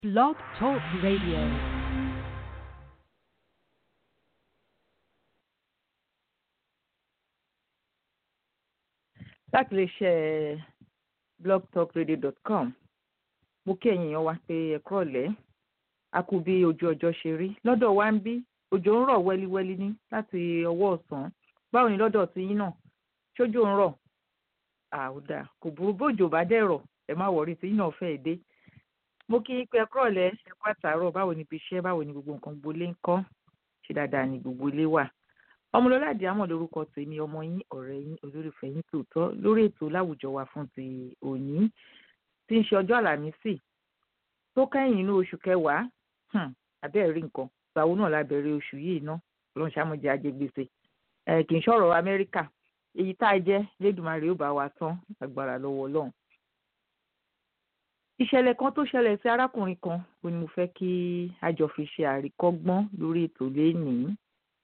Blog Talk Radio. láti lè ṣe blogtalkradio.com mo kí ẹ̀yin èèyàn wa pé ẹ kúrọ̀lẹ́ a kú bí ojú ọjọ́ ṣe rí lọ́dọ̀ wa ń bí òjò ń rọ̀ wẹ́líwẹ́lí ní láti ọwọ́ ọ̀sán báwo ni lọ́dọ̀ ti yín náà ṣójú ń rọ̀ àwùdà kò burú bójò bá dẹ̀ rọ̀ ẹ má wọrí tí yín náà fẹ́ dé mo kí yín pé ẹ kúrọ̀lẹ́ ẹ kú àtàárọ̀ báwo ni ibi iṣẹ́ báwo ni gbogbo nǹkan gbolé ń kọ́ ṣe dáadáa ni gbogbo ilé wà ọmọlọ́lá àdìámọ̀ lórúkọ tèmi ọmọ yín ọ̀rẹ́ yín olólùfẹ́ yín tòótọ́ lórí ètò láwùjọ wa fún ti òní tí ń ṣe ọjọ́ àlàmísì tó kẹ́yìn inú oṣù kẹwàá abẹ́ẹ̀ rí nǹkan ìgbàwo náà la bẹ̀rẹ̀ oṣù yìí ná lọ́n ṣàmójẹ ajégbèsè ẹ̀ kì í ṣọ̀rọ̀ amẹ́ríkà èyí tá a jẹ́ lẹ́dùnmarè ó bá wa tán agbára lọ́wọ́ ọlọ́run. ìṣẹ̀lẹ̀ kan tó ṣẹlẹ̀ sí arákùnrin kan ó ní mo fẹ́ kí a jọ fi ṣe àríkọ́gbọ́n lórí ètò lénìí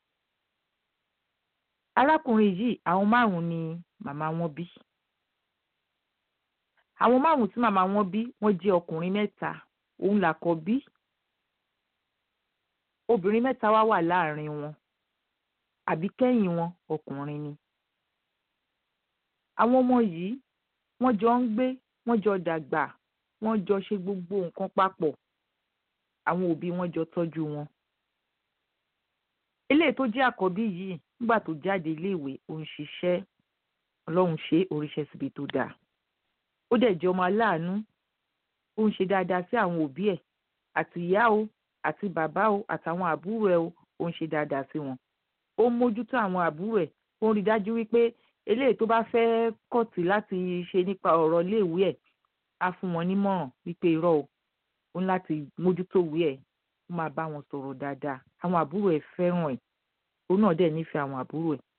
arákùnrin yìí àwọn márùn ni màmá wọn bí àwọn márùn tí màmá wọn bí wọ́n jẹ́ ọkùnrin mẹ́ta òun làkọ́bí obìnrin mẹ́ta wá wà láàrin wọn àbí kẹ́yìn wọn ọkùnrin ni àwọn ọmọ yìí wọ́n jọ ń gbé wọ́n jọ dàgbà wọ́n jọ ṣe gbogbo nǹkan papọ̀ àwọn òbí wọn jọ tọ́jú wọn eléyìí tó jẹ́ àkọ́bí yìí nígbà tó jáde iléèwé ó ń ṣiṣẹ́ ọlọ́run ṣe oríṣẹ́ síbi tó dáa ó dẹ̀ jẹ́ ọmọ aláàánú ó ń ṣe dáadáa sí àwọn òbí ẹ̀ àti ìyá o àti bàbá o àtàwọn àbúrò ẹ̀ o ó ń ṣe dáadáa sí wọn ó ń mójútó àwọn àbúrò ẹ̀ ó ń rí dájú wípé eléyìí tó bá fẹ́ kọ̀tì láti ṣe nípa ọ̀rọ̀ iléèwé ẹ̀ á fún wọn nímọ̀ràn wípé irọ́ o ó ń láti mójútó ìwé ẹ̀ ó máa bá wọn sọ̀rọ̀ dáadáa àwọn àbúrò ẹ̀ fẹ́ràn ẹ̀ òun náà dẹ̀ nífẹ̀ẹ́ àwọn àbúrò ẹ̀.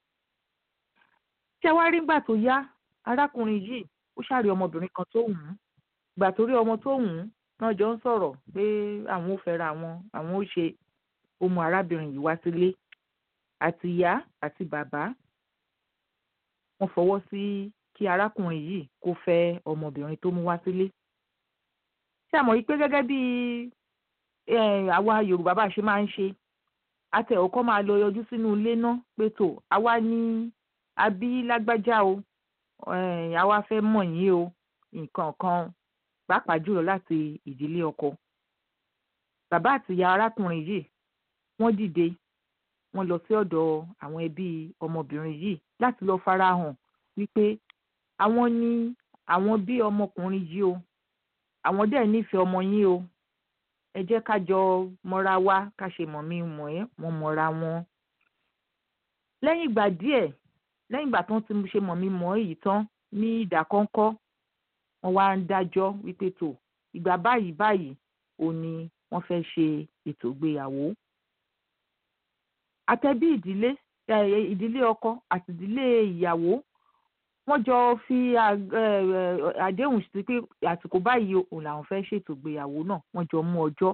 ṣé wàá rí gbà tó yá arákùnrin yìí ó ṣàrí ọmọbìnrin kan tó wù ú gbà tó rí ọmọ tó wù ú náà jọ ń sọ̀rọ̀ pé àwọn ò fẹ́ra wọn àwọn ò ṣe ó mú arábìnrin yìí wá sílé àti ìyá àti bàbá wọ́n fọwọ́ sí kí arákùnrin yìí kó fẹ́ ọmọbìnrin tó mú wá sílé. ṣé àmọ́ yìí pé gẹ́gẹ́ bí àwa Yorùbá bá ṣe máa ń ṣe àtẹ̀wọ́ kọ́ máa lọ yọjú sínú ilé náà pé tó àwa ní abí lágbájá o àwa fẹ́ mọ̀ yín o nǹkan kan pàápàá jùlọ láti ìdílé ọkọ. bàbá àti ìyá arákùnrin yìí wọ́n dìde wọ́n lọ sí ọ̀dọ̀ àwọn ẹbí ọmọbìnrin yìí láti lọ farahàn wípé àwọn ní àwọn bí ọmọkùnrin yìí o àwọn dẹ̀ nífẹ̀ẹ́ ọmọ yín o ẹ jẹ́ ká jọ mọ́ra wá ká ṣe mọ̀ mí mọ̀ ẹ́ wọ́n mọ́ra wọn. lẹ́yìn ìgbà díẹ̀ lẹ́yìn ìgbà tán ti ṣe mọ̀ mí mọ̀ èyí tán ní ìdákọ́ńkọ́ wọ́n wá ń dájọ́ wípé tó ìgbà báyìí báyìí ò ní wọ́n fẹ́ ṣe ètò ìgbéyàwó. àtẹ̀bí ìdílé ìdílé ọkọ àti ìdílé ìyàwó wọ́n jọ fi àdéhùn sí pé àsìkò báyìí òun làwọn fẹ́ ṣètò ìgbéyàwó náà wọ́n jọ mú ọjọ́.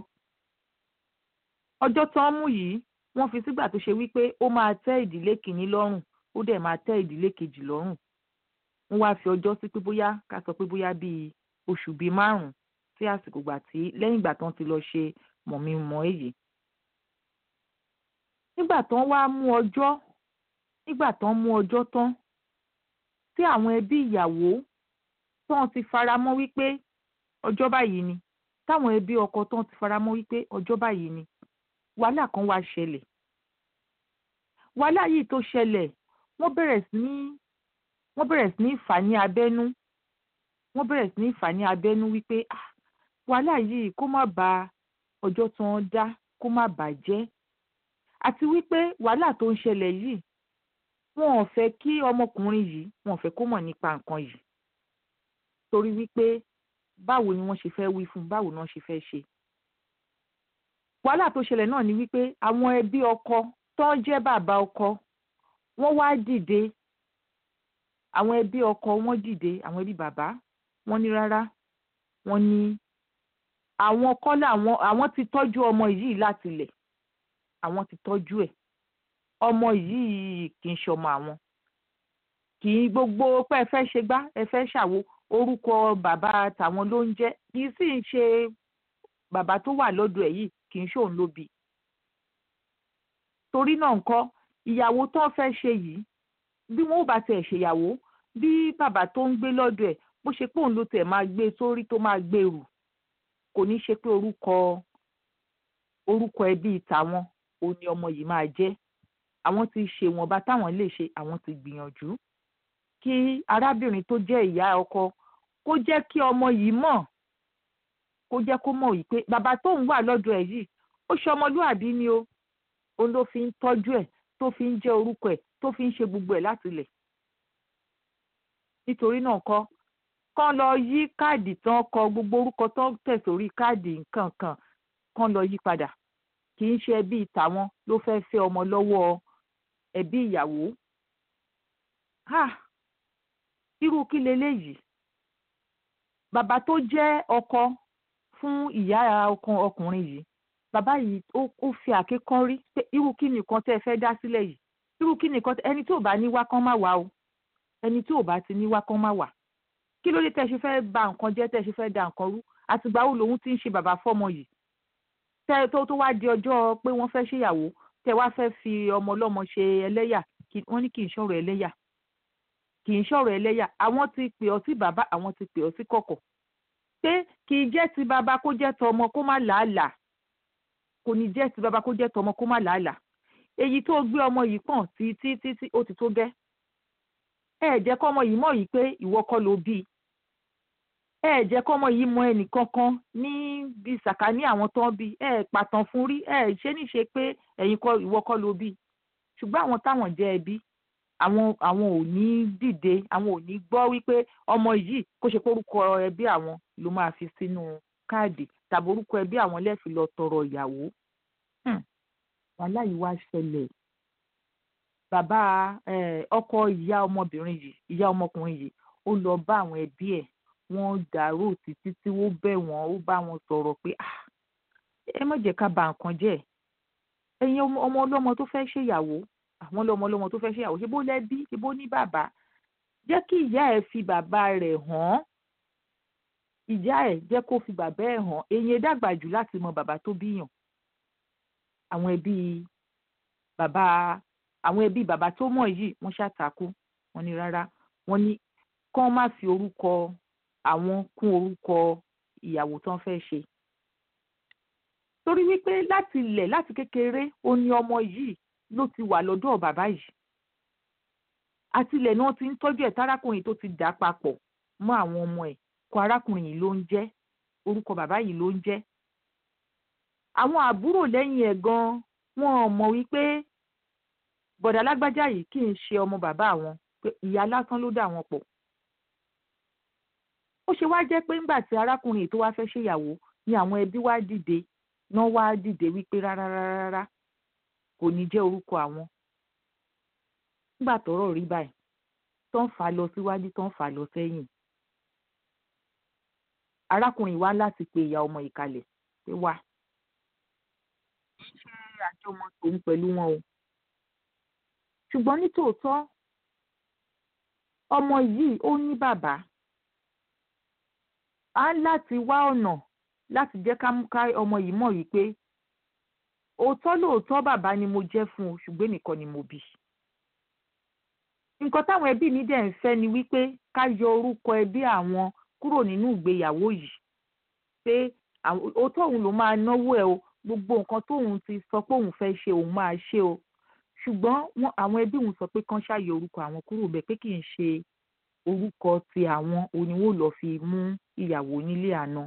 ọjọ́ tán mú yìí wọ́n fi sígbà tó ṣe wípé ó máa tẹ́ ìdílé kìíní lọ́rùn ó dẹ̀ máa tẹ́ ìdílé kejì lọ́rùn. wọ́n wá fi ọjọ́ sí pé bóyá ká sọ pé bóyá bíi oṣù bíi márùn-ún sí àsìkò gbà tí lẹ́yìn ìgbà tán ti lọ ṣe mọ̀mí-mọ̀ èyí. nígbà tán wá mú ọjọ́ nígbà tán mú ọjọ́ tán tí àwọn ẹbí ìyàwó tí wọ́n ti fara mọ́ wípé ọjọ́ báyìí ni táwọn ẹbí ọkọ tí wọ́n ti fara mọ́ wípé ọjọ́ báyìí ni wàhálà kan wá ṣẹlẹ̀ wàhálà yìí tó ṣẹlẹ̀ wọ́n bẹ̀rẹ̀ sí ní wọ́n bẹ̀rẹ̀ sí ní fà ní abẹ́nú wọ́n bẹ̀rẹ̀ sí ní fà ní abẹ́nú wípé wàhálà yìí kó má ba ọjọ́ tí wọ́n dá kó má bàjẹ́ àti wípé wàhálà tó ń ṣẹlẹ̀ yìí wọn ò fẹ́ kí ọmọkùnrin yìí wọn ò fẹ́ kó mọ̀ nípa nǹkan yìí torí wípé báwo ni wọ́n ṣe fẹ́ wí fún báwo ni wọ́n ṣe fẹ́ ṣe. wàhálà tó ṣẹlẹ̀ náà ni wípé àwọn ẹbí ọkọ tó jẹ́ bàbá ọkọ wọ́n wá dìde àwọn ẹbí ọkọ wọ́n dìde àwọn ẹbí bàbá wọ́n ní rárá wọ́n ní àwọn kọ́lá àwọn àwọn ti tọ́jú ọmọ yìí látilẹ̀ àwọn ti tọ́jú ẹ̀ ọmọ yìí kì í ṣọmọ àwọn kì í gbogbo pé ẹ fẹ́ ṣe gbá ẹ fẹ́ ṣàwo orúkọ bàbá tàwọn ló ń jẹ́ kì í sì ń ṣe bàbá tó wà lọ́dọ̀ ẹ̀ yìí kì í ṣòun ló bí torí náà ńkọ́ ìyàwó tó fẹ́ ṣe yìí bí wọn ò bá tiẹ̀ ṣèyàwó bí bàbá tó ń gbé lọ́dọ̀ ẹ̀ bó ṣe pé òun ló tẹ̀ máa gbé sórí tó máa gbé rù kò ní ṣe pé orúkọ orúkọ ẹbí tàwọn òun ni ọmọ yìí máa jẹ́ àwọn ti ṣe wọ̀nba táwọn lè ṣe àwọn ti gbìyànjú kí arábìnrin tó jẹ́ ìyá ọkọ kó jẹ́ kí ọmọ yìí mọ̀ kó jẹ́ kó mọ̀ yìí pé bàbá tóun wà lọ́dọ̀ ẹ̀ yìí ó ṣe ọmọlúàbí ni o òun ló fi ń tọ́jú ẹ̀ tó fi ń jẹ́ orúkọ ẹ̀ tó fi ń ṣe gbogbo ẹ̀ láti lẹ̀ nítorí náà kọ́ kán lọ yí káàdì tán kọ gbogbo orúkọ tó tẹ̀ sórí káàdì nǹkan kan kán lọ yí padà kì í ṣe ẹbí tàwọn ló fẹ́ẹ́ fẹ́ ọmọ lọ́wọ́ ẹbí ìyàwó irú kí leléyìí bàbá tó jẹ́ ọkọ fún ìyá ọkàn ọkùnrin yìí bàbá yìí ó fi àké kán rí pé irú kí nìkan tẹ́ ẹ fẹ́ dá sílẹ̀ yìí irú kí nìkan ẹni tí ò bá ní wá kán má wá o ẹni tí ò bá ti ní wá kán má wá kí ló dé tẹ́ ṣe fẹ́ bà nǹkan jẹ́ tẹ́ ṣe fẹ́ da nǹkan rú àtìgbà wo lòun ti ń ṣe bàbá fọ́mọ yìí tẹ́ tó tó wá di ọjọ́ pé wọ́n fẹ́ ṣèyàwó tẹ́ wá fẹ́ fi ọmọ ọlọ́mọ ṣe ẹlẹ́yà wọ́n ní kì í ṣọ̀rọ̀ ẹlẹ́yà kì í ṣọ̀rọ̀ ẹlẹ́yà àwọn ti pè ọ́ sí bàbá àwọn ti pè ọ́ sí kọ̀kọ̀ pé kì í jẹ́ ti bàbá kó jẹ́ tọmọ kó má làálàá kò ní jẹ́ ti bàbá kó jẹ́ tọmọ kó má làálàá èyí tó gbé ọmọ yìí pọ̀n tí tí tí tí ó ti tó gẹ́ ẹ jẹ́ kọ́mọ yìí mọ̀ yìí pé ìwọ kọ́ ló bí ẹ jẹ́ kọ́mọ yìí mọ ẹnì kankan ní bí sàkání àwọn tó ń bí ẹ pàtàn fún rí ẹ ṣé ní ṣe pé ẹ̀yin kọ́ ìwọ kọ́ ló bí ṣùgbọ́n àwọn táwọn jẹ́ ẹbí àwọn àwọn ò ní dìde àwọn ò ní gbọ́ wípé ọmọ yìí kó ṣe pé orúkọ ẹbí àwọn ló máa fi sínú káàdì tàbí orúkọ ẹbí àwọn lẹ́ẹ̀fi lọ tọrọ ìyàwó wàhálà yìí wá ṣẹlẹ̀ bàbá ọkọ ìyá ọmọbìnrin yìí ìyá ọmọkùnrin yìí ó lọ bá àwọn ẹbí ẹ̀ wọ́n dàrú títí tí wọ́n bẹ̀ wọ́n ó bá wọn sọ̀rọ̀ pé ẹ má jẹ́ ká bà nǹkan jẹ́ ẹ̀yin ọmọ ọlọ́mọ tó fẹ́ ṣèyàwó àwọn ọlọ́mọ ọlọ́mọ tó fẹ́ ṣèyàwó ṣé bó lẹ́bí ṣé bó ní bàbá jẹ́ kí ìyá ẹ̀ fi bàbá rẹ̀ hàn ìyá ẹ̀ jẹ́ kó fi bàbá ẹ̀ hàn èyí dàgbà jù láti mọ bàbá tó bíyàn àwọn ẹbí bàbá àwọn ẹbí bàbá tó mọ̀ yìí wọ́n ṣàtàkù wọ́n ní rárá wọ́n ní kán má fi orúkọ àwọn kún orúkọ ìyàwó tán fẹ́ ṣe torí wípé láti ilẹ̀ láti kékeré ó ní ọmọ yìí ló ti wà lọ́dọ̀ bàbá yìí àtilẹ̀ náà ti ń tọ́jú ẹ̀ tárákùnrin tó ti dà papọ̀ mọ́ àwọn ọmọ ẹ̀ kọ arákùnrin yìí ló ń jẹ́ orúkọ bàbá yìí ló ń jẹ́ àwọn àbúrò lẹ́yìn ẹ̀ gan wọn mọ̀ wípé bọ̀dà lágbájá yìí kì í ṣe ọmọ bàbá àwọn pé ìyá lásán ló dà wọn pọ̀ ó ṣe wá jẹ́ pé ńgbà tí arákùnrin tó wá fẹ́ ṣèyàwó ni àwọn ẹbí wá dìde náà wá dìde wípé rárá rárá rárá kò ní jẹ́ orúkọ àwọn nígbà tọ́rọ̀ rí báyìí tó ń fà á lọ síwájú tó ń fà á lọ sẹ́yìn arákùnrin wá láti pe ìyá ọmọ ìkàlẹ̀ pé wá ṣe àjọmọ tòun pẹ̀lú wọn o ṣùgbọ́n nítòótọ́ ọmọ yìí ó ní bàbá á láti wá ọ̀nà láti jẹ́ ká mú ká ọmọ yìí mọ̀ wípé òótọ́ lóòótọ́ bàbá ni mo jẹ́ fún o ṣùgbọ́n nìkan ni mo bí. nǹkan táwọn ẹbí mi dẹ̀ ń fẹ́ ni wípé ká yọ orúkọ ẹbí àwọn kúrò nínú ìgbéyàwó yìí pé òótọ́ òun ló máa náwó ẹ̀ o gbogbo nǹkan tóun ti sọ pé òun fẹ́ ṣe òun máa ṣe o ṣùgbọ́n àwọn ẹbí òun sọ pé kán ṣàyọ orúkọ àwọn kúrò bẹ́ẹ̀ pé kì í ṣe orúkọ ti àwọn oníwó lọ́ọ́ fi mú ìyàwó nílé àná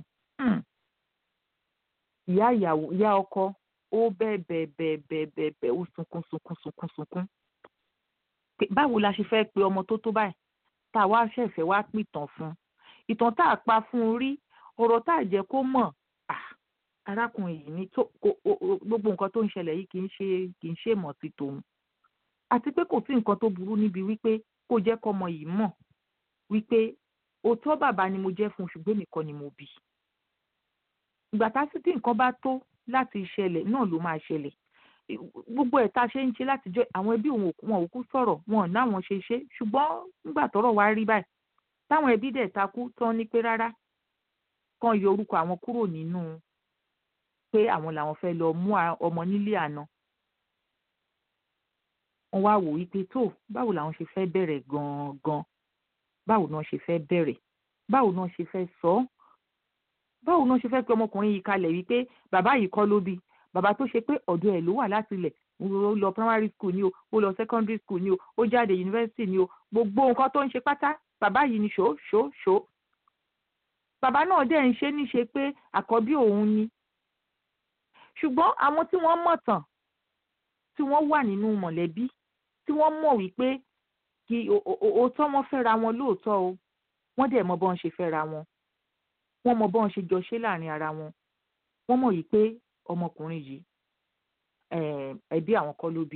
ìyá ìyàwó ìyá ọkọ ó bẹ́ẹ̀ bẹ́ẹ̀ bẹ́ẹ̀ bẹ́ẹ̀ bẹ́ẹ̀ bẹ́ẹ̀ ó sunkún sunkún sunkún sunkún báwo la ṣe fẹ́ pe ọmọ tó tó báyìí tá a wá ṣẹ̀fẹ̀ wá pìtàn fún ìtàn tá a pa fún un rí ọ̀rọ̀ tá a jẹ́ kó mọ̀ arákùnrin yìí ní gbogbo nǹkan tó ń ṣẹlẹ̀ yìí kì í ṣe kì í ṣe mọ̀ sí tòun àti pé kò sí nǹkan tó burú níbi wípé kó jẹ́ kọ́mọ yìí mọ̀ wípé òótọ́ bàbá ni mo jẹ́ fún un ṣùgbọ́n nìkan ni mo bí ìgbà tásìtì nǹkan bá tó láti ṣẹlẹ̀ náà ló máa ṣẹlẹ̀ gbogbo ẹ̀ tá a ṣe ń ṣe látijọ́ àwọn ẹbí wọn ò kú sọ̀rọ̀ wọn ò náwọn ṣe ṣe ṣùgbọ́n nígbà tọ́rọ̀ wá rí báyìí táwọn ẹbí dẹ̀ takú tán ní pé rárá kàn yọ orúkọ àwọn kúrò nínú pé àwọn làwọn fẹ́ lọ mú ọmọ nílé àná wọ́n wá wò wípé tó báwo làwọn ṣe fẹ́ bẹ̀rẹ̀ gan-an báwo náà ṣe fẹ́ bẹ̀rẹ̀ báwo náà ṣe fẹ́ sọ ọ́ báwo náà ṣe fẹ́ pe ọmọkùnrin yìí kalẹ̀ wípé bàbá yìí kọ́ ló bí bàbá tó ṣe pé ọ̀dọ̀ ẹ̀ ló wà láti ilẹ̀ ó lọ primary school ni o ó lọ secondary school ni o ó jáde university ni o gbogbo nǹkan tó ń ṣe pátá bàbá yìí ni ṣó ṣó ṣó bàbá náà dẹ̀ ń ṣe níṣe pé àkọ́bí òun ni ṣùgbọ́n àwọn tí wọ́n mọ̀ tàn tí wọ́n wà nínú mọ̀lẹ́bí tí wọ́n mọ̀ wípé kí òótọ́ wọn fẹ́ra wọn lóòótọ́ o wọ́n dẹ̀ mọ bọ́n ṣe fẹ́ra wọn wọ́n mọ bọ́n ṣe jọ ṣe láàrin ara wọn wọ́n mọ̀ yìí pé ọmọkùnrin yìí ẹbí àwọn kọ́ ló bí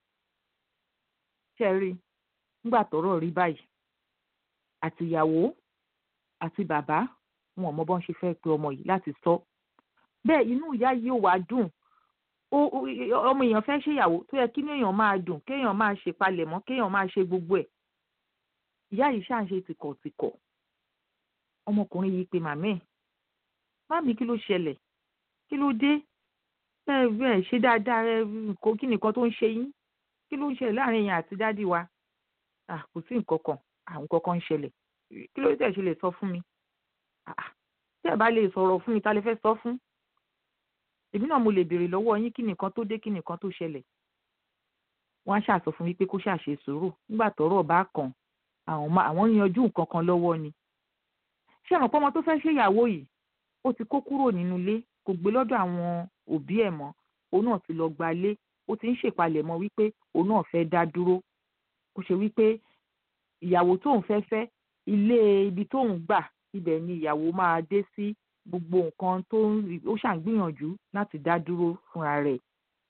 ṣe rí nígbà tọ́rọ̀ rí báyìí àtìyàwó àti bàbá wọn mọ bọ́n ṣe fẹ́ pe ọmọ yìí láti sọ bẹ́ẹ̀ inú ìyá yìí ò wá dùn ọmọ èèyàn fẹ́ ṣèyàwó tó yẹ kí èèyàn máa dùn kéèyàn máa ṣe palẹ̀mọ́ kéèyàn máa ṣe gbogbo ẹ̀ ìyá yìí ṣáà ń ṣe tìkọ̀tìkọ̀ ọmọkùnrin yìí pe màmí ẹ̀ màmí kí ló ṣẹlẹ̀ kí ló dé ẹ ẹ ṣe dáadáa ẹ kó kí nìkan tó ń ṣe yín kí ló ń ṣẹlẹ̀ láàrin èèyàn àti dádì wa kò sí nǹkan kan àwọn kankan ń ṣẹlẹ̀ kí ló tẹ̀ ṣe lè sọ fún mi tẹ́ ẹ bá lè sọ̀rọ̀ fún mi ta lè fẹ́ sọ fún èmi náà mo lè béèrè lọ́wọ́ yín kí nìkan tó dé kí nìkan tó ṣẹlẹ̀ wọ́n á ṣàsọ fún mi pé kó ṣàṣe sùúrù nígbà tọ́rọ̀ bá kàn àwọn yanjú nǹkan kan lọ́wọ́ ni ṣé àwọn pọ́nmọ tó fẹ́ ṣèyàwó yìí ó ti kó kúrò nínú ilé kò gbé lọ́dọ̀ àwọn òbí ẹ̀ mọ́ òun náà ti lọ gba ilé ó ti ń ṣèpalẹ̀mọ́ wípé òun náà fẹ́ dá dúró kó ṣe wípé ìyàwó tóun fẹ́ fẹ́ ilé ibi tóun gbà ibẹ̀ ni ìyàwó máa dé sí gbogbo nǹkan tó ń ó ṣàǹgbìyànjú láti dá dúró fúnra rẹ̀.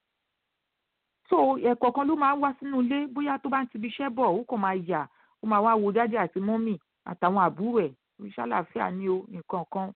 so ẹ̀kọ́ kan ló máa ń wá sínú ilé bóyá tó bá ń tibi iṣẹ́ bọ̀ ó kàn máa yà ó máa wá wo dádì àti mọ́mì àtàwọn àbúrò ẹ̀ ìṣàlàfíà ni o nǹkan kan.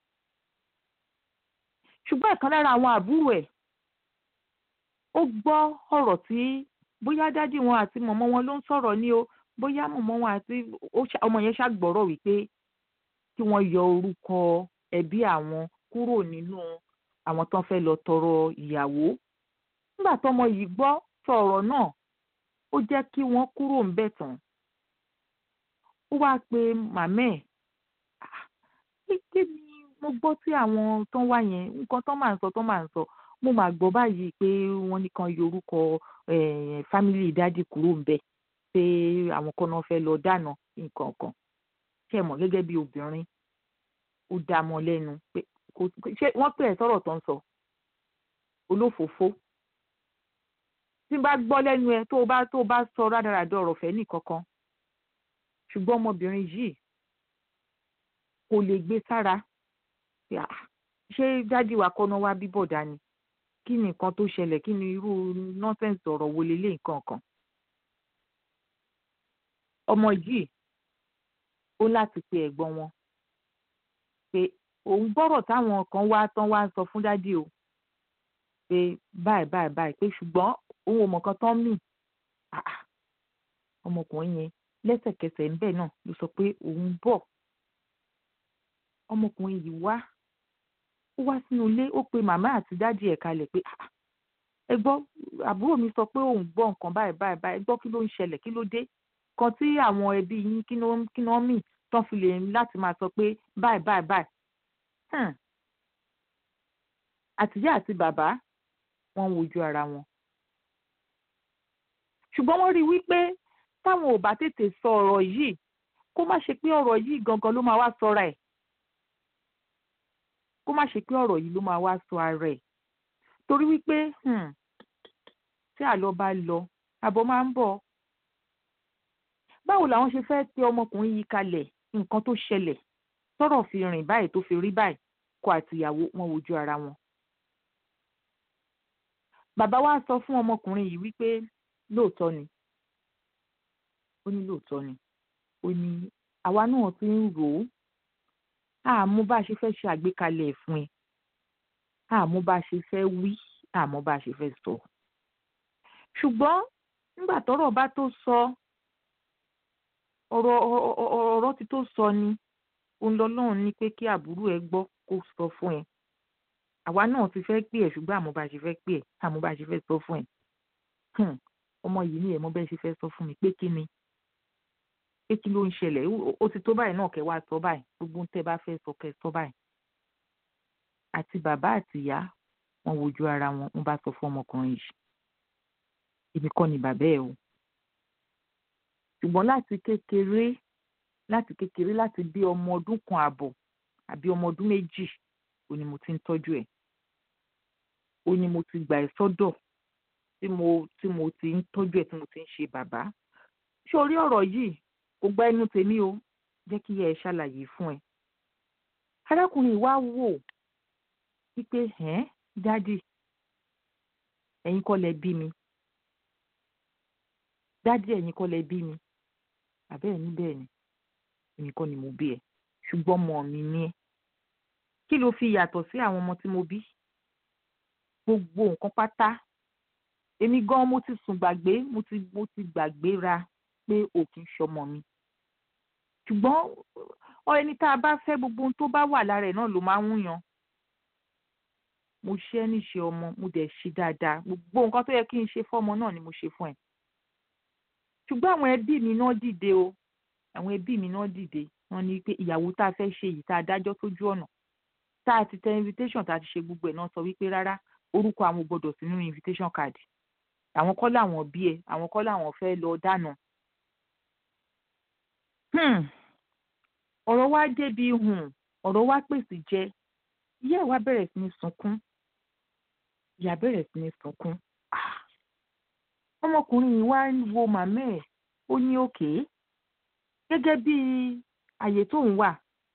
ṣùgbọ́n ìkan lára àwọn àbúrò ẹ̀ ó gbọ́ ọ̀rọ̀ tí bóyá dádì wọn àti mọ̀mọ́ wọn ló ń sọ̀rọ̀ ní o bóyá mọ̀mọ́ wọn àti ọmọ yẹn ṣàgbọ́rọ̀ wípé kí wọ́n yọ orúkọ ẹbí àwọn kúrò nínú àwọn tó ń fẹ́ lọ tọrọ ìyàwó nígbà tọmọ yìí gbọ́ sọ̀rọ̀ náà ó jẹ́ kí wọ́n kúrò ńbẹ̀ tán ó wáá pe màmá ẹ̀ kí ni mo gbọ́ tí àwọn tó ń wá yẹn nǹkan tó máa ń sọ tó máa ń sọ mo máa gbọ́ báyìí pé wọ́n ní kan yọ orúkọ fámìlì dádì kúrò ńbẹ̀ pé àwọn kan náà fẹ́ lọ dáná nǹkan kan ṣe mọ̀ gẹ́gẹ́ bí obìnrin ó dá mọ́ lẹ́nu pé ṣé wọ́n pè ẹ́ sọ̀rọ̀ tó ń sọ olófòófó tí n bá gbọ́ lẹ́nu ẹ tó o bá tó o bá sọ rádaràdà ọ̀rọ̀ fẹ́ nìkankan ṣùgbọ́n ọmọbìnrin yìí kò lè gbé sára ṣé dádì wa kọ́nà wá bíbọ̀ dání kí ni nǹkan tó ṣẹlẹ̀ kí ni irú nọ́sẹ̀nsì ọ̀rọ̀ wo lélẹ̀ nǹkan kan ọmọ yìí ó láti pe ẹ̀gbọ́n wọn pé òun gbọ́rọ̀ táwọn kan wá tán wá ń sọ fún dádì o pé báyìí báyìí báyìí pé ṣùgbọ́n òun ò mọ̀ kan tán mì ọmọkùnrin yẹn lẹ́sẹ̀kẹsẹ̀ ń bẹ̀ náà ló sọ pé òun bọ̀ ọmọkùnrin yìí wá ó wá sínú ilé ó pe màmá àti dádì ẹ̀ kalẹ̀ pé ẹ gbọ́ àbúrò mi sọ pé òun gbọ́ nǹkan báyìí báyìí báyìí ẹ gbọ́ kí ló ń ṣẹlẹ̀ kí ló dé kan tí àwọn ẹbí yín kí ni wọ́n mì tán fi lè láti máa sọ pé báyìí báyìí báyìí àtìyá àti bàbá wọ́n ń wojú ara wọn ṣùgbọ́n wọ́n rí i wípé táwọn ò bá tètè sọ ọ̀rọ̀ yìí kó má ṣe pé ọ̀rọ̀ yìí gangan ló máa wá sọra ẹ̀ kó má ṣe pé ọ̀rọ̀ yìí ló máa wá sọ ara ẹ̀ torí wípé tí àlọ́ bá lọ àbọ̀ máa ń bọ̀ báwo làwọn ṣe fẹ́ tẹ ọmọkùnrin yìí kalẹ̀ nǹkan tó ṣẹlẹ̀ tọ́rọ̀ fi rìn báyìí tó fi rí báyìí kó àtìyàwó wọn wojú ara wọn. bàbá wa sọ fún ọmọkùnrin yìí wípé lóòótọ́ ni ó ní lóòótọ́ ni ó ní àwa náà ti ń rò ó àmú bá a ṣe fẹ́ ṣe àgbékalẹ̀ ẹ̀ fún ẹ àmú bá a ṣe fẹ́ wí àmú bá a ṣe fẹ́ sọ ṣùgbọ́n nígbà tọ́rọ̀ bá tó sọ ọ̀rọ̀ ọ̀rọ̀ ti tó sọ ni òun lọ́lọ́run ní pé kí àbúrò ẹ gbọ́ kó sọ fún ẹ àwa náà ti fẹ́ pè ẹ́ ṣùgbọ́n àmọ́ bá ṣe fẹ́ pè ẹ́ àmọ́ bá ṣe fẹ́ sọ fún ẹ̀ Hmm, ọmọ yìí ni ẹ̀ mọ́ bẹ́ẹ̀ ṣe fẹ́ sọ fún mi pé kí ni pé kí ló ń ṣẹlẹ̀ Ó- ó ti tó báyìí náà kẹ́ wá sọ báyìí gbogbo ohun tẹ́ bá fẹ́ sọ kẹ́ sọ báyìí àti bàbá àti ìyá wọn wojú ara wọn wọn bá sọ fún ọmọkùnrin yìí èmi kọ́ ni bàbá ẹ̀ o ṣùgbọ́n láti kékeré láti kékeré láti bí ọmọ ọdún kan àbọ̀ àbí ọmọ ọdún méjì ó ní mo ti ń tọ́jú ẹ̀ ó ní mo ti gbà ẹ́ sọ́dọ̀ tí mo tí mo ti ń tọ́jú ẹ̀ tí mo ti ń ṣe bàbá ṣé orí ọ̀rọ̀ yìí kò gba ẹnu tèmi o jẹ́ kí ẹ ṣàlàyé fún ẹ arákùnrin wa wò wípé ẹ́n dádì ẹ̀yin kọ́ lẹ bí mi dádì ẹ̀yin kọ́ lẹ bí mi àbẹ́ ẹ̀ níbẹ̀ ni èmi kọ́ ni mo bí ẹ ṣùgbọ́n ọmọ mi ni ẹ kí ló fi yàtọ̀ sí àwọn ọmọ tí mo bí gbogbo nǹkan pátá èmi gan mo ti sùn gbàgbé mo ti mo ti gbàgbéra pé ò kì í ṣọmọ mi ṣùgbọ́n ọ ẹni tá a bá fẹ́ gbogbo ohun tó bá wà lára ẹ̀ náà ló máa ń yan mo ṣe é níṣe ọmọ mo dẹ̀ ṣe dáadáa gbogbo nǹkan tó yẹ kí n ṣe fọ́mọ náà ni mo ṣe fún ẹ ṣùgbọ́n àwọn ẹbí mi náà dìde o àwọn ẹbí mi náà dìde wọ́n ní pé ìyàwó tá a fẹ́ ṣe yìí tá a dájọ́ sójú ọ̀nà tá a ti tẹ invitation tá a ti ṣe gbogbo ẹ̀ náà sọ wípé rárá orúkọ àwọn ò gbọdọ̀ sí nínú invitation card àwọn kọ́ làwọn bí ẹ àwọn kọ́ làwọn fẹ́ lọ dáná. Hmm. ọ̀rọ̀ wa débi hùn ọ̀rọ̀ wa pèsè jẹ ìyá ẹ̀ wá bẹ̀rẹ̀ sí ní sunkún ìyá bẹ̀rẹ̀ sí ní sunkún Ah. ọmọkùnrin yìí wá ń wo màmá ẹ̀ ó ní òkè gẹ́gẹ́ bí àyè tóun wà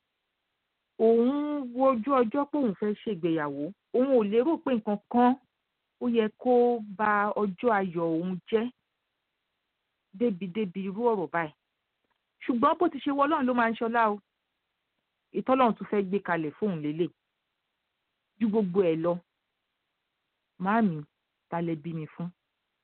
òun wojú ọjọ́ pé òun fẹ́ ṣègbéyàwó òun ò lérò pé nǹkan kan ó yẹ kó ba ọjọ́ ayọ̀ òun jẹ́ débi débi irú ọ̀rọ̀ báyìí ṣùgbọ́n bó ti ṣe wọ ọlọ́run ló máa ń ṣọlá o ìtọ́lọ́run tún fẹ́ gbé kalẹ̀ fóun lélẹ̀ ju gbogbo ẹ̀ lọ màámi ta lẹ bí mi fún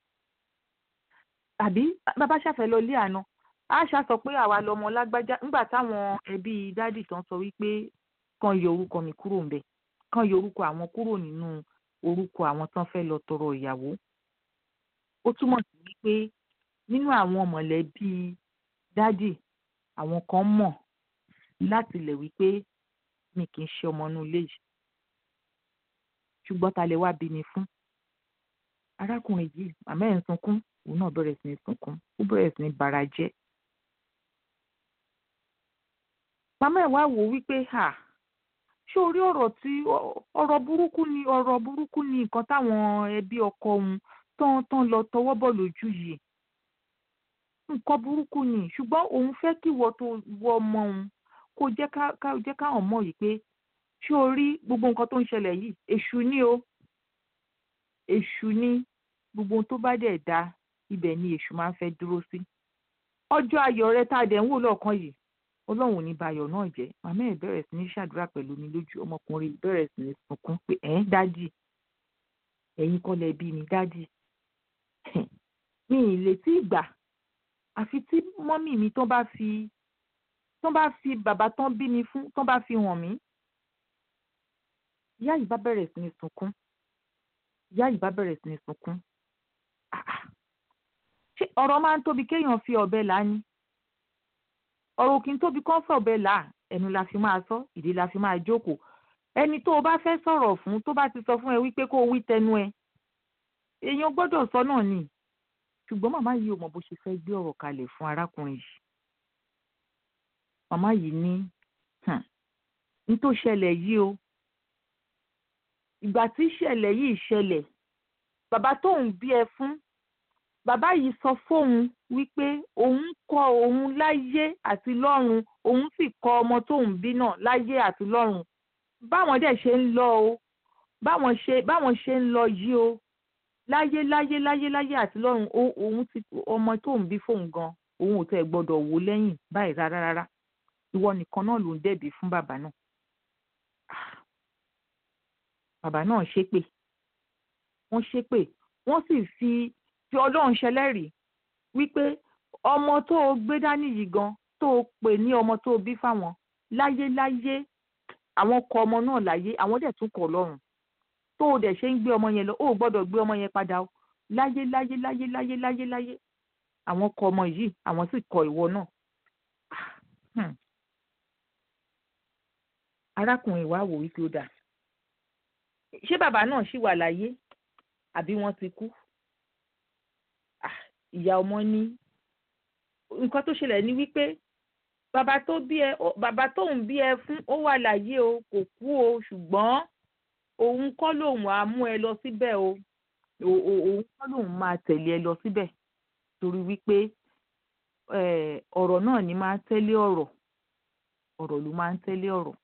tàbí bàbá ṣàfẹ́ lọ ilé àná àṣà sọ pé àwa lọmọ lágbájá nígbà táwọn ẹbí dádì tán sọ wípé kàn yọ orúkọ mi kúrò ńbẹ̀ kàn yọ orúkọ àwọn kúrò nínú orúkọ àwọn tán fẹ́ lọ tọrọ ìyàwó ó túmọ̀ sí wípé nínú àwọn mọ̀lẹ́bí dádì àwọn kan mọ̀ láti lẹ̀ wípé mi kì í ṣe ọmọ inú ilé yìí ṣùgbọ́n ta lè wá bí mi fún arákùnrin yìí màmá ẹ̀ ń sunkún òun náà bẹ̀rẹ̀ sí ní sunkún ó bẹ̀rẹ̀ sí ní bara jẹ́ màmá ẹ̀ wá wò ó wípé hà ṣé orí ọ̀rọ̀ tí ọ̀rọ̀ burúkú ni ọ̀rọ̀ burúkú ni nǹkan táwọn ẹbí ọkọ òun tán tán lọ tọwọ́ bọ̀ lójú yìí nǹkan burúkú ni ṣùgbọ́n òun fẹ́ kí ìwọ tó wọ ọmọ òun kó jẹ́ ká ká jẹ́ káwọn mọ̀ yìí pé ṣé o rí gbogbo nǹkan tó ń ṣẹlẹ̀ yìí èṣù ni o èṣù ni gbogbo ohun tó bá dẹ̀ da ibẹ̀ ni èṣù máa ń fẹ́ dúró sí ọjọ́ ayọ̀ rẹ tá a dẹ̀ ń wò lọ́ọ̀kan yìí ọlọ́run ò ní ba ayọ̀ náà jẹ́ màmá ẹ̀ bẹ̀rẹ̀ sí ní ṣàdúrà pẹ̀lú mi lójú ọmọkùnrin bẹ̀rẹ̀ sí ní sunkún pé ẹ̀ ń dádì ẹ̀yin kọ́ lẹ bí mi dádì mi ì lè tí ì gbà àfi tí mọ́mì mi tán bá fi tán bá fi bàbá tán bí mi fún tán bá fi hàn mí ìyá yìí bá bẹ̀rẹ̀ sí ní sunkún ìyá yìí bá bẹ̀rẹ̀ sí ní sunkún ṣé ọ̀rọ̀ máa ń tóbi kéèyàn fi ọ̀bẹ là á ni ọ̀rọ̀ kì í tóbi kán fọ̀ ọ̀bẹ là á ẹnu la fi máa sọ ìdí la fi máa jókòó ẹni tó o bá fẹ́ sọ̀rọ̀ fún tó bá ti sọ fún ẹ wípé kó o wí tẹnu ẹ èèyàn gbọ́dọ̀ sọ náà ni ṣùgbọ́n màmá yìí ò mọ bó ṣe fẹ́ gbé ọ̀rọ̀ kalẹ̀ fún arákùnrin yìí màmá yìí ní ní tó ṣẹlẹ̀ yìí o ìgbà tí ìṣẹ̀lẹ̀ yìí ṣẹlẹ̀ bàbá tóun bí ẹ fún bàbá yìí sọ fóun wípé òun kọ́ òun láyé àti lọ́run òun sì kọ́ ọmọ tóun bí náà láyé àti lọ́run báwọn dẹ̀ ṣe ń lọ o báwọn ṣe báwọn ṣe ń lọ yìí o láyé láyé láyé láyé àti lọ́run òun ti ọmọ tóun bí fóun gan òun ò tẹ̀ gbọ́dọ̀ wò lẹ́yìn báyìí rárá rárá ìwọ nìkan náà ló ń dẹ̀bi fún bàbá náà bàbá náà ṣépè wọ́n ṣépè wọ́n sì fi fi ọlọ́run ṣẹlẹ́rìí wípé ọmọ tó o gbé dání yìí gan tó o pè ní ọmọ tó o bí fáwọn láyé láyé àwọn kọ ọmọ náà láyé àwọn dẹ̀ tún kọ̀ lọ́run tó o dẹ̀ ṣe ń gbé ọmọ yẹn lọ o ò gbọ́dọ̀ gbé ọmọ yẹn padà o láyé láyé láyé láyé láyé láyé àwọn kọ ọmọ yìí àwọn sì kọ ìwọ náà Hmm. arákùnrin wa wò wípé ó dà ṣé bàbá náà ṣì wà láyé àbí wọ́n ti kú Ah, ìyá ọmọ ní nǹkan tó ṣẹlẹ̀ ni wípé bàbá tó bí ẹ ó- bàbá tóun bí ẹ fún ó wà láyé o kò kú o ṣùgbọ́n òun kọ́ lòun á mú ẹ lọ síbẹ̀ o O- o- òun kọ́ lòun máa tẹ̀lé ẹ lọ síbẹ̀ torí wípé eh, ọ̀rọ̀ náà ni máa ń tẹ́lé ọ̀rọ̀ ọ̀rọ̀ ló máa ń tẹ́lé ọ̀rọ̀.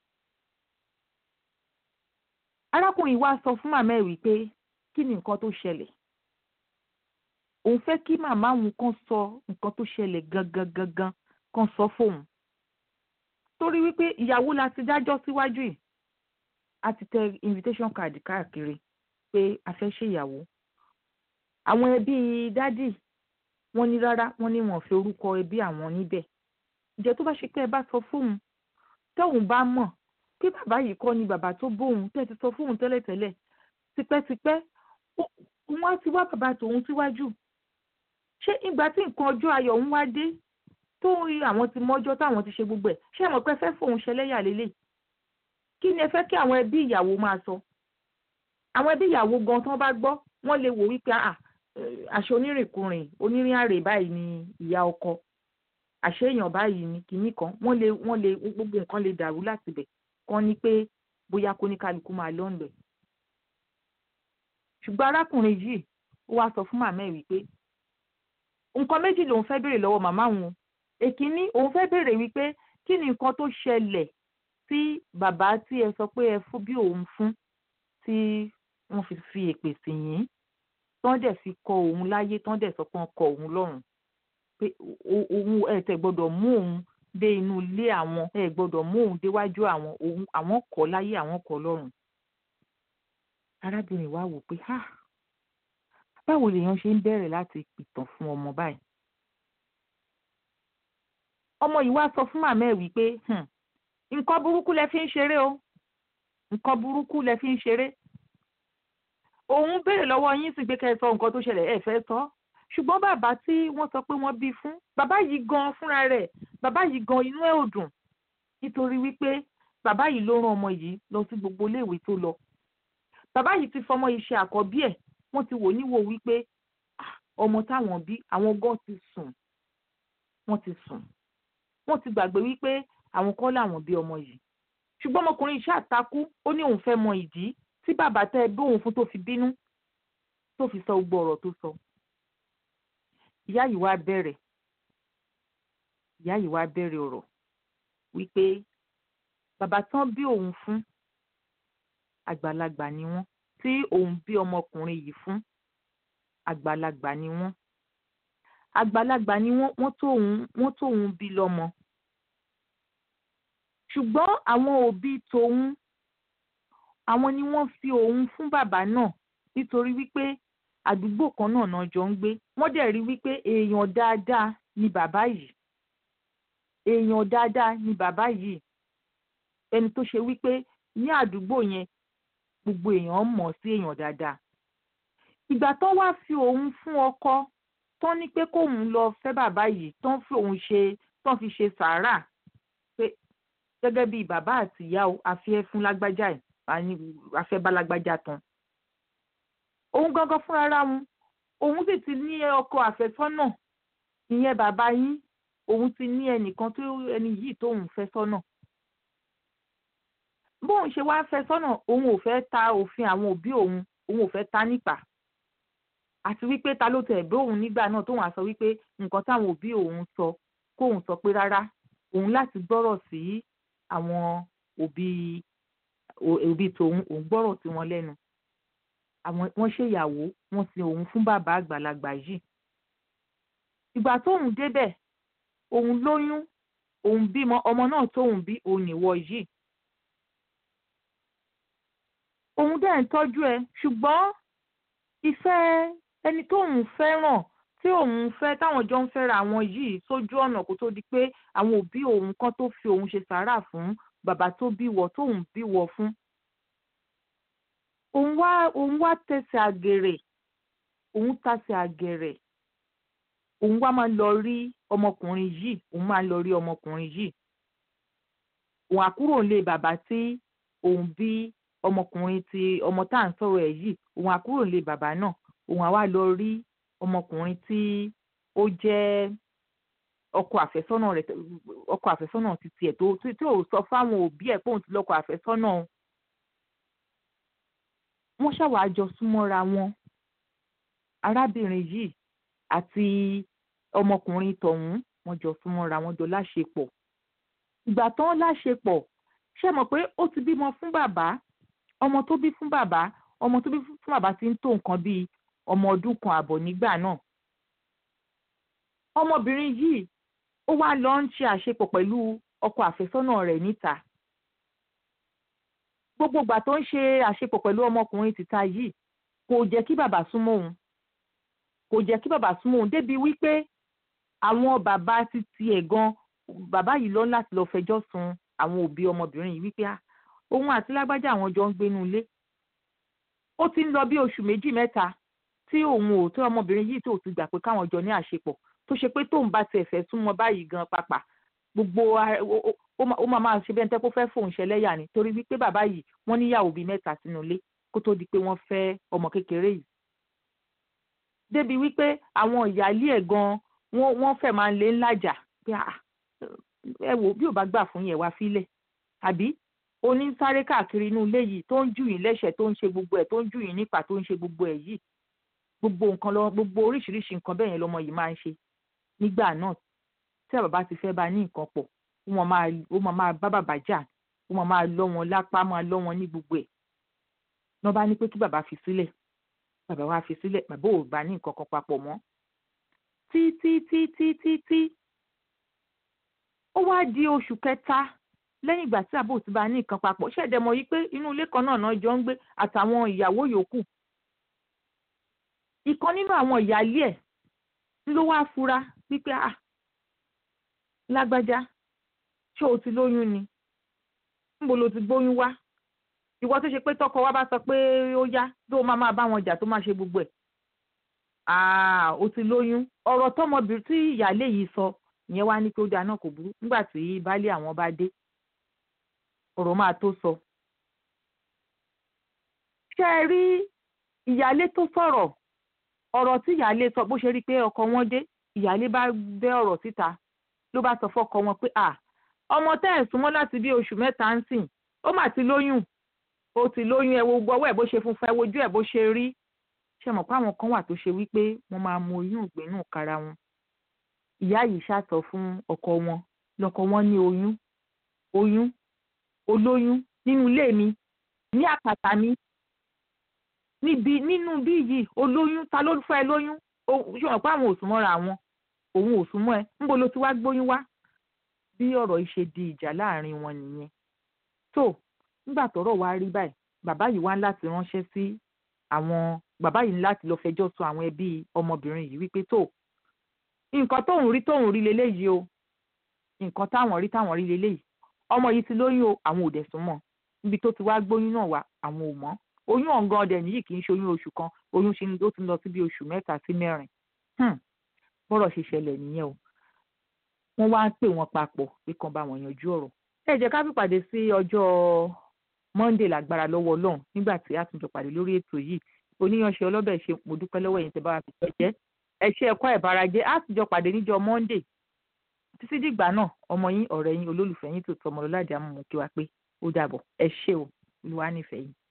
arákùnrin wa sọ fún màmá ẹ̀ wípé kí ni nǹkan tó ṣẹlẹ̀ òun fẹ́ kí màmá òun kan sọ nǹkan tó ṣẹlẹ̀ gangan gangan kan sọ fóun torí wípé ìyàwó la ti dájọ́ síwájú yìí a ti tẹ invitation card káàkiri pé a fẹ́ ṣèyàwó àwọn ẹbí dádì wọ́n ní rárá wọ́n ní wọ́n fi orúkọ ẹbí àwọn níbẹ̀ ǹjẹ́ tó bá ṣe pé ẹ bá sọ fóun tóun bá mọ̀ pé bàbá yìí kọ́ ni bàbá tó bóun tẹ́ ti sọ fóun tẹ́lẹ̀tẹ́lẹ̀ tipẹ́tipẹ́ ó- òun á ti wá bàbá tòun síwájú ṣé ìgbà tí nǹkan ọjọ́ ayọ̀ ń wá dé tó rí àwọn ti mọ́jọ́ táwọn ti ṣe gbogbo ẹ̀ ṣé ẹ mọ̀ pé ẹ fẹ́ fóun ṣẹlẹ́yà lélẹ̀ kí ni ẹ fẹ́ kí àwọn ẹbí ìyàwó máa sọ àwọn ẹbí ìyàwó gan tán bá gbọ́ wọ́n lè wò wípé à àṣẹ onírìnkùnrin onírìn àrè báyìí ni ìyá ọkọ àṣẹ èèyàn báyìí ni kinní kan wọ́n lè wọ́n lè gbogbo nǹkan lè dàrú láti bẹ̀ kán ní pé bóyá kó ní kálukú máa lọ ńlẹ̀ ṣùgbọ́n arákùnrin yìí ó wá sọ fún màmá ẹ̀ wípé nǹkan méjì lòun fẹ́ béèrè lọ́wọ́ màmá òun èkínní òun fẹ́ béèrè wípé kí ni nǹkan tó ṣẹlẹ̀ tí bàbá tí ẹ sọ pé ẹ fún bí òun fún tí wọ́n fi fi èpè sí yín tán dẹ̀ fi kọ òun láyé tán dẹ̀ sọ pé wọ́n kọ òun lọ́rùn pé o- òun ẹ tẹ̀ gbọ́dọ̀ mú òun dé inú ilé àwọn ẹ gbọ́dọ̀ mú òun déwájú àwọn òun àwọn kọ láyé àwọn kọ lọ́rùn arábìnrin wa wò pé ha báwo lèèyàn ṣe ń bẹ̀rẹ̀ láti pìtàn fún ọmọ báyìí ọmọ yìí wá sọ fún màmá ẹ̀ wípé "Hmm, nǹkan burúkú lẹ fi ń ṣeré o nǹkan burúkú lẹ fi ń ṣeré òun béèrè lọ́wọ́ yín sì pé kẹ́ ẹ sọ nǹkan tó ṣẹlẹ̀ ẹ fẹ́ sọ ṣùgbọ́n bàbá tí wọ́n sọ pé wọ́n bí fún bàbá yìí gan fúnra rẹ̀ bàbá yìí gan inú ẹ̀ ò dùn nítorí wípé bàbá yìí ló rán ọmọ yìí lọ sí gbogbo iléèwé tó lọ bàbá yìí ti fọmọ yìí ṣe àkọ́bí ẹ̀ wọ́n ti wò níwò wípé "Ah, ọmọ táwọn bí àwọn gan ti sùn wọ́n ti sùn wọ́n ti gbàgbé wípé àwọn kọ́ làwọn bí ọmọ yìí ṣùgbọ́n ọmọkùnrin yìí ṣàtakú ó ní òun fẹ́ mọ ìdí tí bàbá tẹ́ ẹ bí òun fún tó fi bínú tó fi sọ gbogbo ọ̀rọ̀ tó sọ ìyá yìí wá bẹ̀rẹ̀ ìyá yìí wá bẹ̀rẹ̀ ọ̀rọ̀ wípé bàbá tán bí òun fún àgbàlagbà ni wọ́n tí òun bí ọmọkùnrin yìí fún àgbàlagbà ni wọ́n àgbàlagbà ni wọ́n wọ́n tó òun wọ́n tó òun bí lọ́mọ ṣùgbọ́n àwọn òbí tòun àwọn ni wọ́n fi òun fún bàbá náà nítorí wípé àdúgbò kan náà náà jọ ń gbé wọ́n dẹ̀ rí wípé èèyàn dáadáa ni bàbá yìí èèyàn dáadáa ni bàbá yìí ẹni tó ṣe wípé ní àdúgbò yẹn gbogbo èèyàn mọ̀ sí èèyàn dáadáa ìgbà tó wá fi òun fún ọkọ tán ní pé kóun lọ fẹ́ bàbá yìí tán fi òun ṣe tán fi ṣe sàárà pé gẹ́gẹ́ bíi bàbá àti ìyá o àfi ẹ́ fún lágbájá ẹ̀ àní àfẹ́ bá lágbájá tán òun gangan fúnra ra wọn òun sì ti ní ọkọ àfẹ́sọ́nà ìyẹn bàbá yín òun ti ní ẹnìkan tó ẹni yìí tóun fẹ́ sọ́nà bóun ṣe wá fẹ́ sọ́nà òun ò fẹ́ ta òfin àwọn òbí òun òun ò fẹ́ ta nípa àti wípé ta ló tẹ̀ bóun nígbà náà tóun á sọ wípé nǹkan táwọn òbí òun sọ kóun sọ pé rárá òun láti gbọ́rọ̀ sí àwọn òbí òbí tòun òun gbọ́rọ̀ sí wọn lẹ́nu àwọn wọ́n ṣèyàwó wọ́n sin òun fún bàbá àgbàlagbà yìí ìgbà tóun débẹ̀ òun lóyún òun bímọ ọmọ náà tóun bí òun nìwọ yìí òun dẹ̀ ń tọ́jú ẹ ṣùgbọ́n ìfẹ́ ẹni tóun fẹ́ràn tí òun fẹ́ táwọn jọ ń fẹ́ra àwọn yìí sójú ọ̀nà kó tó di pé àwọn òbí òun kan tó fi òun ṣe sàárà fún bàbá tó bí wọ tóun bí wọ fún òun wá òun wá tẹsẹ̀ àgèrè òun tàsẹ̀ àgèrè òun wá máa ń lọ rí ọmọkùnrin yìí òun máa ń lọ rí ọmọkùnrin yìí òun àkúrò nílé bàbá tí òun bí ọmọkùnrin tí ọmọ tá à ń sọ̀rọ̀ ẹ̀ yìí òun àkúrò nílé bàbá náà òun àwa lọ rí ọmọkùnrin tí ó jẹ́ ọkọ àfẹ́sọ́nà rẹ̀ ọkọ àfẹ́sọ́nà ti tiẹ̀ tó tí ò sọ fáwọn òbí ẹ̀ pé òun ti lọ́kọ àfẹ́sọ́nà wọ́n ṣàwàá jọ súnmọ́ra wọn arábìnrin yìí àti ọmọkùnrin tọ̀hún wọ́n jọ súnmọ́ra wọn jọ láṣepọ̀ ìgbà tán láṣepọ̀ ṣe mọ̀ pé ó ti bímọ fún bàbá ọmọ tó bí fún bàbá ọmọ tó bí fún bàbá ti ń tó nǹkan bíi ọmọ ọdún kan àbọ̀ nígbà náà ọmọbìnrin yìí ó wá lọ ń ṣe àṣepọ̀ pẹ̀lú ọkọ àfẹ́sọ́nà rẹ̀ níta gbogbo ìgbà tó ń ṣe àṣepọ̀ pẹ̀lú ọmọkùnrin tìta yìí kò jẹ́ kí bàbá súnmọ́ òun kò jẹ́ kí bàbá súnmọ́ òun débi wípé àwọn bàbá ti tiẹ̀ gan bàbá yìí lọ láti lọ fẹjọ́ sun àwọn òbí ọmọbìnrin yìí wípé òun àti lágbájá àwọn jọ ń gbénú ilé ó ti ń lọ bí oṣù méjì mẹ́ta tí òun ò tó ọmọbìnrin yìí tó ti gbà pé káwọn jọ ní àṣepọ̀ tó ṣe pé tóun bá tiẹ̀ fẹ́ súnmọ́ báyìí gan pàpà gbogbo ó máa máa ṣe bẹ́ẹ̀ tẹ́ kó fẹ́ fòun ṣẹlẹ́yà ni torí wípé bàbá yìí wọ́n níyàwó bíi mẹ́ta sínú ilé kó tó di pé wọ́n fẹ́ ọmọ kékeré yìí. débi wípé àwọn ìyáálé ẹ̀ gan wọ́n fẹ́ máa ń lé ńlájà pé ẹ wò bí ò bá gbà fún yẹn wá fílẹ̀ àbí oní sáré káàkiri inú ilé yìí tó ń jù yín lẹ́sẹ̀ tó ń ṣe gbogbo ẹ̀ tó ń jù yín nípa tó ń ṣe gbogbo ẹ̀ yìí gbogbo nǹkan lọ gbogbo oríṣiríṣi nǹkan bẹ́ẹ̀ yẹn lọmọ yìí máa ń ṣe nígbà náà tí bàbá ti fẹ́ bá ní nǹkan pọ̀ ó máa ó máa máa bá bàbá jà ó máa máa lọ́ wọn lápá máa lọ́ wọn ní gbogbo ẹ̀ náà bá ní pé kí bàbá fi sílẹ̀ bàbá wa fi sílẹ̀ bàbá ò bá ní nǹkan kan papọ̀ mọ́ tí tí tí tí tí tí ó wá di oṣù kẹta lẹ́yìn ìgbà tí àbò ti bá ní nǹkan papọ̀ ṣẹ̀dẹ̀ mọ̀ yí pé inú ilé kan náà náà jọ ń gbé àtàwọn ìyàwó yòókù ìkan nínú àwọn ìyáálé ẹ̀ ló wá fura wípé ah lágbájá ṣé o ti lóyún ni níbo lo ti gbóyún wá ìwọ tó ṣe pé tọkọ wa bá sọ pé ó yá tó máa máa bá wọn jà tó máa ṣe gbogbo ẹ̀ ah o ti lóyún ọ̀rọ̀ tọmọbìnrin tí ìyáálé yìí sọ ìyẹn wá ní pé ó dáa náà kò burú nígbà tí baálé àwọn bá dé ọ̀rọ̀ máa tó sọ. ṣé ẹ rí ìyáálé tó sọ̀rọ̀ ọ̀rọ̀ tí ìyáálé sọ bó ṣe rí i pé ọkọ wọn dé ìyáálé bá bẹ́ ọ̀rọ̀ síta ló bá sọ fọ́kọ wọn pé à ọmọ tẹ́ ẹ̀ súnmọ́ láti bí oṣù mẹ́ta ń sìn ó mà ti lóyún ó ti lóyún ẹ wo gbọ́wọ́ ẹ̀ bó ṣe funfun ẹ wojú ẹ̀ bó ṣe rí ṣe mọ̀ pé àwọn kan wà tó ṣe wípé wọ́n máa mu oyún ìgbénú kára wọn ìyá yìí ṣàtọ̀ fún ọkọ wọn lọkọ wọn ní oyún oyún olóyún nínú ilé mi ní àkàtà mi níbi nínú bí yìí olóyún ta ló fẹ́ lóyún ṣé wọn pé àwọn ò súnmọ́ra àwọn òun ò súnmọ́ ẹ ńbo ló ti wá gbóyún wá bí ọ̀rọ̀ yìí ṣe di ìjà láàrin wọn nìyẹn tó nígbà tọ́rọ̀ wá rí báyìí bàbá yìí wá láti ránṣẹ́ sí àwọn bàbá yìí ní láti lọ fẹjọ́ sùn àwọn ẹbí ọmọbìnrin yìí wípé tó nǹkan tóun rí tóun rí leléyìí o nǹkan táwọn rí táwọn rí leléyìí ọmọ yìí ti lóyún o àwọn ò dẹ̀ sún mọ́ níbi tó ti wá gbóyún náà wá àwọn ò mọ̀ oyún ọ̀ngàn ọdẹ nìyí kì í ṣe oyún oṣù kan oyún ṣe ó ti lọ sí bí oṣù mẹ́ta sí mẹ́rin bọ́rọ̀ ṣe ṣẹlẹ̀ nìyẹn o wọ́n wá ń pè wọ́n papọ̀ pé kan bá wọn yanjú ọ̀rọ̀ ẹ jẹ́ ká fìpàdé sí ọjọ́ Monday lágbára lọ́wọ́ Ọlọ́run nígbà tí a tún jọ pàdé lórí ètò yìí oníyanṣẹ́ ọlọ́bẹ̀ ṣe mo dúpẹ́ lọ́wọ́ ẹ̀yin tẹ́ bá wa fi pẹ́ jẹ́ ẹ ṣe ẹ̀kọ́ ìbárajẹ́ a tún jọ pàdé níjọ́ Monday títí dìgbà náà ọmọ yín ọ̀rẹ́ yín olólùfẹ́ yín tó tọmọ lọ́ládìí àmọ́ mo kí wa pé ó dàbọ̀ ẹ ṣé o olúwa nífẹ̀ẹ́ yín.